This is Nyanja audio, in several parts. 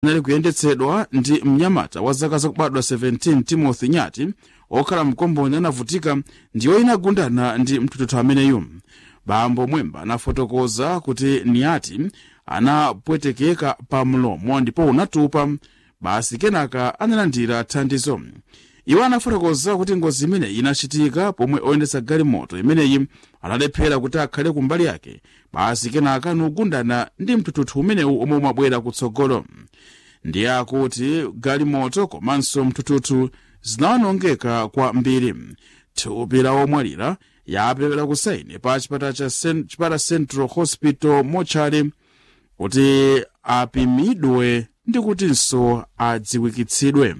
inali kuyendetsedwa ndi mnyamata wa zaka zakubadwa 17 timothy nyati okhala mkomboni anavutika ndiyo inagundana ndi mtuthuthu ameneyu bambo mwemba anafotokoza kuti nyati anapwetekeka pa mlomo ndipo unatupa basi kenaka analandira thandizo iwo anafotokoza kuti ngozi imeneyi inachitika pomwe oyendetsa galimoto imeneyi analephera kuti akhale kumbali yake basi kenaka nugundana ndi mtuthuthu umenewu omwe umabwera kutsogolo ndiye akuti galimoto komanso mtuthuthu zinawonongeka kwambiri thupi la omwalira yaperekedwa kusaini pa chipata cha Cen- chipata central hospital mochari kuti apimidwe ndi kutinso adziwikitsidwe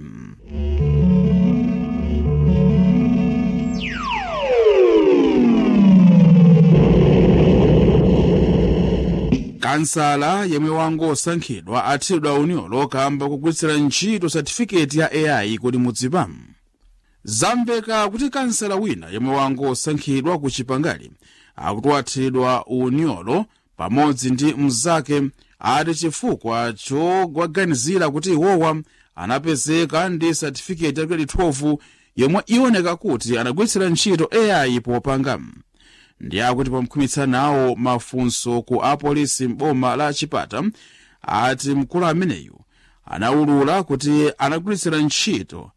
kansala yemwe wangosankhidwa athidwa unyolo kamba kugwiritsira ntchito satifiketi ya ai kodi mudziwa zamveka kuti kansala wina yemwe wangosankhidwa ku chipangali akuti wathidwa unyolo pamodzi ndi mnzake ati chifukwa chowaganizira kuti iwowa anapezeka ndi satifiketi ya 2012 yomwe iwoneka kuti anagwiritsira ntchito ai popanga ndi akuti pamkhumitsa nawo mafunso ku apolisi m'boma la chipata ati mkulu ameneyu anaulula kuti anagwiritsira ntchito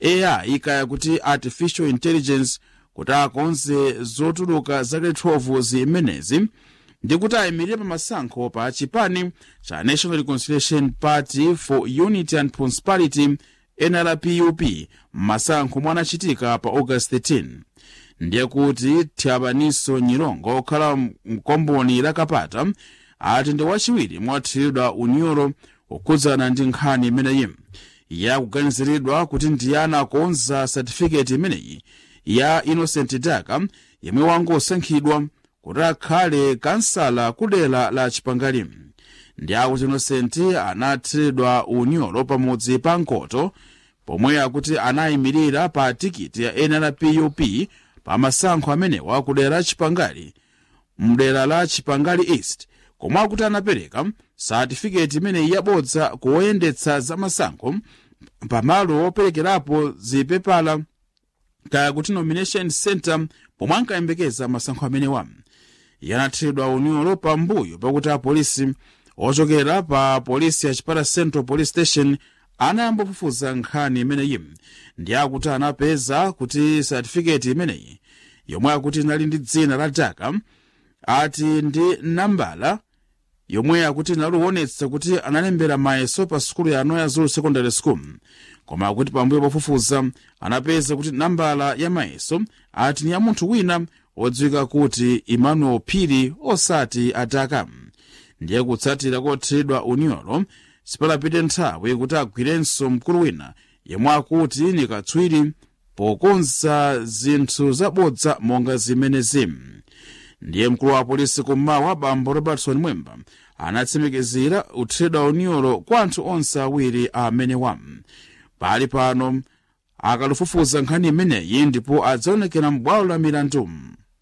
ai kaya kuti artificial intelligence kuti akonze zotuluka zake 12 zimenezi ndi kuti ayimirire pa masankho pa chipani cha national reconciliation party for unity and prosperity nrpup m'masankho omwe anachitika pa august 13 ndiye kuti thyabaniso nyilongo okhala mkomboni la kapata ati ndi wachiwiri mwathiridwa unyolo kukhudzana ndi nkhani imeneyi yakuganiziridwa kuti ndiye anakonza satifiketi imeneyi ya innocent daka yemwe wangosankhidwa kuti akhale kansala kudera la chipangali ndi akuti innocent anathiridwa unyolo pamudzi pa nkoto pomwe akuti anayimirira pa tikiti ya nrpup pa masankho amenewa kudera la chipangali mdera la chipangali east komwe akuti anapereka satifiketi imeneyi yabodza kuwoyendetsa za masankho pamalo operekerapo zipepala kaya kuti nomination center pomwe ankayembekeza masankho amenewa yanathiridwa unyolo pambuyo pakuti apolisi ochokera pa polisi ya chipata central police station anayamba kufufuza nkhani imeneyi ndi akuti anapeza kuti satifiketi imeneyi yomwe akuti inali ndi dzina la daka ati ndi nambala yomwe akuti inaliwonetsa kuti analembera mayeso pa sukulu ya anoya zulu secondary school koma akuti pambuyo pofufuza anapeza kuti nambala ya mayeso ati ni ya munthu wina odziwika kuti emmanuel phiri osati adaka ndiye kutsatira kothiridwa unyolo sipalapite nthawi kuti agwirenso mkulu wina yemwe akuti ni katswiri pokonza zinthu zabodza monga zimenezi ndiye mkulu wa polisi kummawa bambo robertson mwemba anatsimikizira uthiridwa unyolo kwa anthu onse awiri amenewa pali pano akalufufuza nkhani imeneyi ndipo adzaonekera m'bwalo la milandu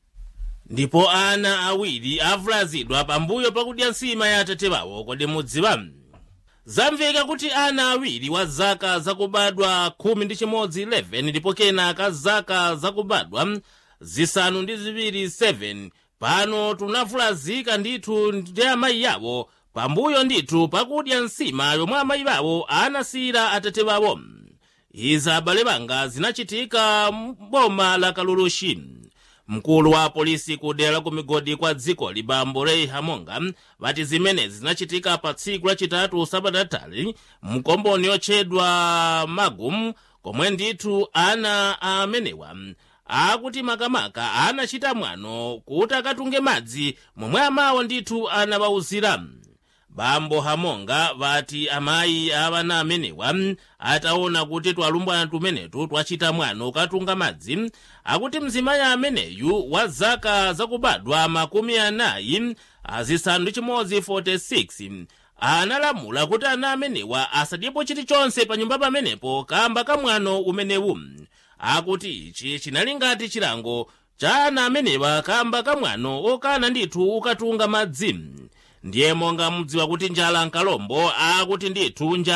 ndipo ana awiri avulazidwa pambuyo pakudya nsima ya atate wawo kodi mudziwa zamveka kuti ana awiri wa zaka zakubadwa khumi ndi chimodzi 11 ndipo kenaka zaka zakubadwa zisanu ndi ziwiri 7 pano tunavulazika ndithu ndi amayi yawo pambuyo ndithu pakudya nsima yomwe amayi wawo anasiyira atate wawo izi abale banga zinachitika m'boma la kalulushi mkulu wa polisi kudera la kumigodi kwa dziko libambo rei hamonga vati zimenezi zinachitika pa tsiku lachitatu sabatatali mkomboni yotchedwa magum komwe ndithu ana amenewa akuti makamaka anachita mwano kuti akatunge madzi momwe amawo ndithu anawawuzira bambo hamonga vati amayi avana amenewa ataona kuti twalumbwana tumenetu twachita mwano katunga madzi akuti mzimayi ameneyu wa zaka zakubadwa makumi anayi azisanu ndi chimodzi 46 analamula kuti ana amenewa asadyepo chilichonse pa nyumba pamenepo kamba kamwano umenewu akuti ichi chinali ngati chilango cha ana amenewa kamba kamwano okana ndithu ukatunga madzi ndiye monga mudziwa kuti njala nkalombo akuti ndithu njala